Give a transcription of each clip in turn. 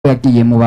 yagiye mu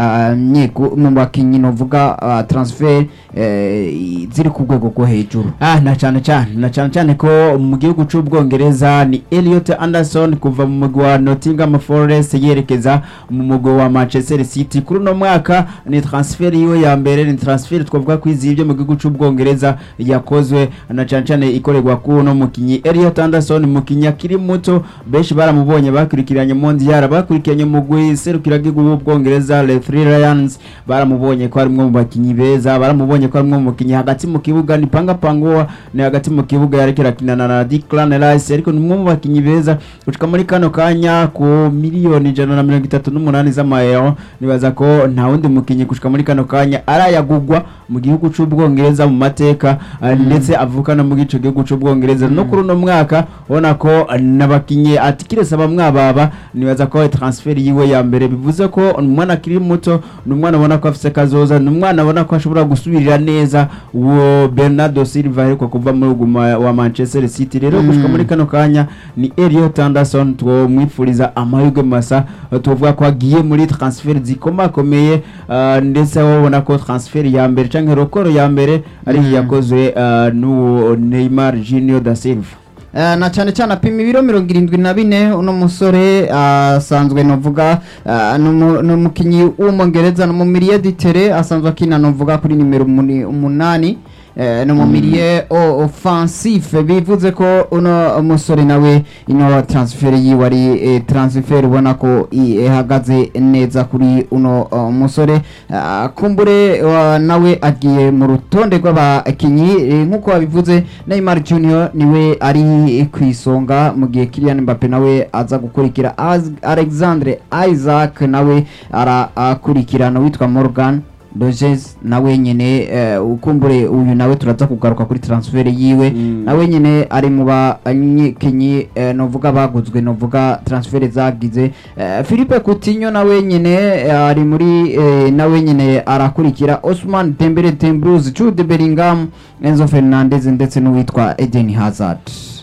banyeku mu bakinyi novuga uh, transfer eh, ziri ku rwego rwo hejuru ah na cyane cyane na cyane cyane ko mu gihugu cy'ubwongereza ni Elliot Anderson kuva mu mugwi wa Nottingham Forest yerekeza mu mugwi wa Manchester City kuri uno mwaka ni transfer yiwe ya mbere ni transfer twavuga ko izibye mu gihugu cy'ubwongereza yakozwe na cyane cyane ikorerwa ku uno mukinyi Elliot Anderson mukinyi akiri muto benshi baramubonye bakurikiranye Mondial bakurikiranye mu mugwi serukira gihugu w'ubwongereza Le Three Lions baramubonye ko ari umwe mu bakinyi beza baramubonye ko ari umwe mu bakinyi hagati mu kibuga ni panga pangoa ni hagati mu kibuga yarekera kinana na Declan Rice ariko ni umwe mu bakinyi beza gushika muri kano kanya ku miliyoni ijana na mirongo itatu n'umunani z'amayero nibaza ko nta wundi mukinyi gushika muri kano kanya arayagugwa mu gihugu c'ubwongereza mu mateka uh, ndetse avuka no mu gico gihugu c'ubwongereza no kuri uno mwaka ubona ko uh, n'abakinyi ati kirese bamwababa nibaza ko transfer yiwe ya mbere bivuze ko umwana akiri muto ni umwana ubona ko afise kazoza ni umwana abona ko ashobora gusubirira neza uwo Bernardo Silva ariko kuva muri uguma wa Manchester City rero Mm. gushika muri kano kanya ni Elliot Anderson twomwifuriza amahirwe masa uh, tuvuga ko agiye muri transfer zikomakomeye uh, ndetse aho ubona ko transfer ya mbere canke rokoro ya mbere ari Mm. yakozwe uh, n'uwo Neymar Junior da Silva Eh, na cyane cyane apima ibiro mirongo irindwi na bine uno musore asanzwe novuga eh, ni umu- ni umukinyi w'umwongereza ni umumiriye ditere asanzwe akina novuga kuri nimero umuni- umunani eh, ni umumiriye o- offensif bivuze ko uno musore nawe ino transfer yiwe ari eh, transfer ubona ko i- ihagaze neza kuri uno uh, musore Ah, kumbure wa- nawe agiye mu rutonde rw'abakinyi eh, nk'uko wabivuze Neymar Junior niwe ari ku isonga mu gihe Kylian Mbappe nawe aza gukurikira Az- Alexandre Isaac nawe arakurikirana witwa Morgan Doges nawe nyene eh, ukumbure uyu nawe turaza kugaruka kuri transfer yiwe Mm. nawe nyene ari mu banyikinyi eh, novuga baguzwe novuga transfer zagize eh, Philippe Coutinho nawe nyene eh, ari muri eh, nawe nyene arakurikira Osman Dembele Tembrouz Jude Bellingham Enzo Fernandez ndetse n'uwitwa Eden Hazard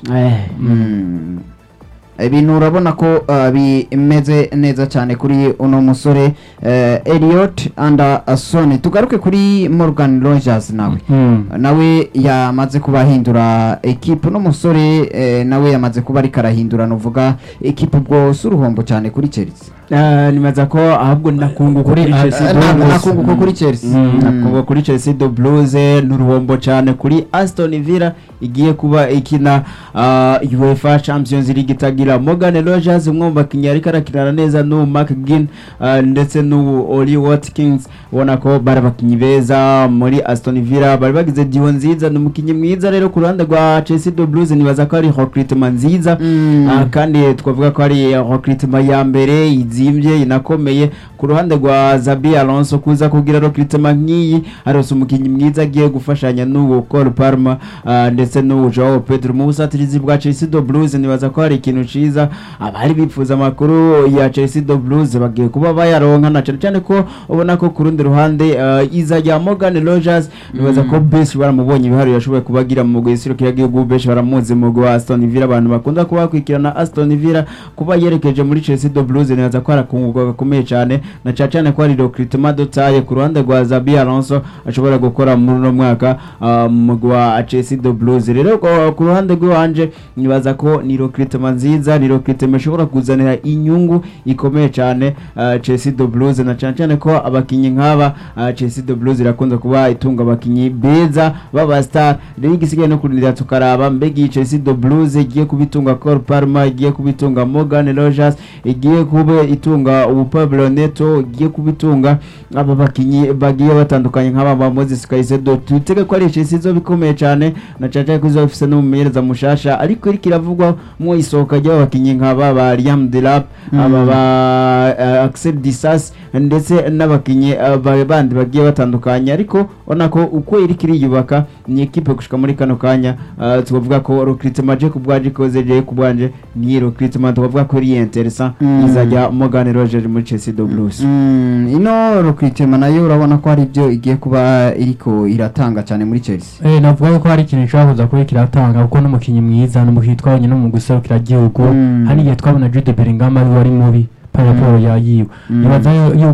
Mm. ibintu urabona ko uh, bimeze neza cyane kuri uno musore uh, Elliot Anderson tugaruke kuri Morgan Rogers nawe nawe yamaze kuba ahindura ekipe uno musore eh, nawe yamaze kuba ariko arahindura nuvuga ekipe ubwo si uruhombo cyane kuri Chelsea Ah, nibaza ko ahubwo nakunguka kuri Kuri- Chelsea Eh, na- Blues. nakunguka kuri Chelsea Mm, Mm. nakunguka kuri Chelsea do Blues n'uruhombo cyane kuri Aston Villa igiye kuba ikina ah, UEFA Champions League itagira Morgan Rogers umwe mu bakinnyi ariko arakinana neza n'uwo Mark Ginn ah, ndetse n'uwo Oli Watkins ubona ko bari abakinnyi beza muri Aston Villa bari bagize diho nziza ni umukinnyi mwiza rero ku ruhande rwa Chelsea do Blues nibaza ko ari recruitment nziza Mm. Ah, kandi twavuga ko ari recruitment ya mbere izimbye inakomeye ku ruhande rwa Zabi Alonso kuza kugira recruitment nk'iyi arose umukinnyi mwiza agiye gufashanya n'uwo Cole Palmer ah, ndetse n'uwo Joao Pedro mu busatirizi bwa Chelsea do Blues nibaza ko hari ikintu ciza abari bifuza amakuru ya Chelsea do Blues bagiye kuba bayaronka na cyane cyane ko ubona ko ku rundi ruhande ah, iza rya Morgan Rogers nibaza ko benshi baramubonye ibihari yashoboye kubagira mu gisirikare y'igihugu benshi baramuzi mu mugwi wa Aston Villa abantu bakunda kuba bakurikirana Aston Villa kuba yerekeje muri Chelsea do Blues nibaza ko arakunguka gakomeye cyane na cyane cyane ko ari recruitment dotaye ku ruhande rwa Zabi Alonso ashobora gukora muri uno mwaka ah, mu mugwi wa Chelsea do Blues rero ko- ku ruhande rw'iwanje nibaza ko ni recruitment nziza ni recruitment ishobora kuzanira inyungu ikomeye cyane ah, Chelsea do Blues na cyane cyane ko abakinyi nk'aba ah, Chelsea do Blues irakunze kuba itunga abakinyi beza baba star rero igisigaye no kurindira tukaraba mbega iyi Chelsea do Blues igiye kubitunga Cole Palmer igiye kubitunga Morgan Rogers igiye kuba itunga ubu Pablo Neto igiye kubitunga aba bakinyi bagiye batandukanye nk'aba ba Moses Caicedo tutege ko ari Chelsea zo bikomeye cyane na cyane cyane ko izo ifise n'umumenyereza mushasha ariko iriko iravugwa mu isohoka ry'abakinyi nk'aba ba Liam Delap aba ba uh, Axel Disas ndetse n'abakinyi uh, ba- bandi bagiye batandukanye ariko ubona ko uko iriko iriyubaka ni ekipe gushika muri kano kanya uh, tukavuga ko recruitment je kubwaje ikoze je kubwanje ni recruitment tukavuga ko iri intéressant Mm. izajya Morgan Rogers muri Chelsea do Blues Mm, ino recruitment nayo urabona ko hari ibyo igiye kuba iriko iratanga cyane muri Chelsea Eh, navuga ko hari ikintu gishobora kuza kuba kiratanga kuko n'umukinnyi mwiza n'umukinnyi twabonye no mu guserukira igihugu Mm. hari igihe twabona Jude Bellingham ari we wari mubi paraporo ya yiwe Mm. nibaza yuko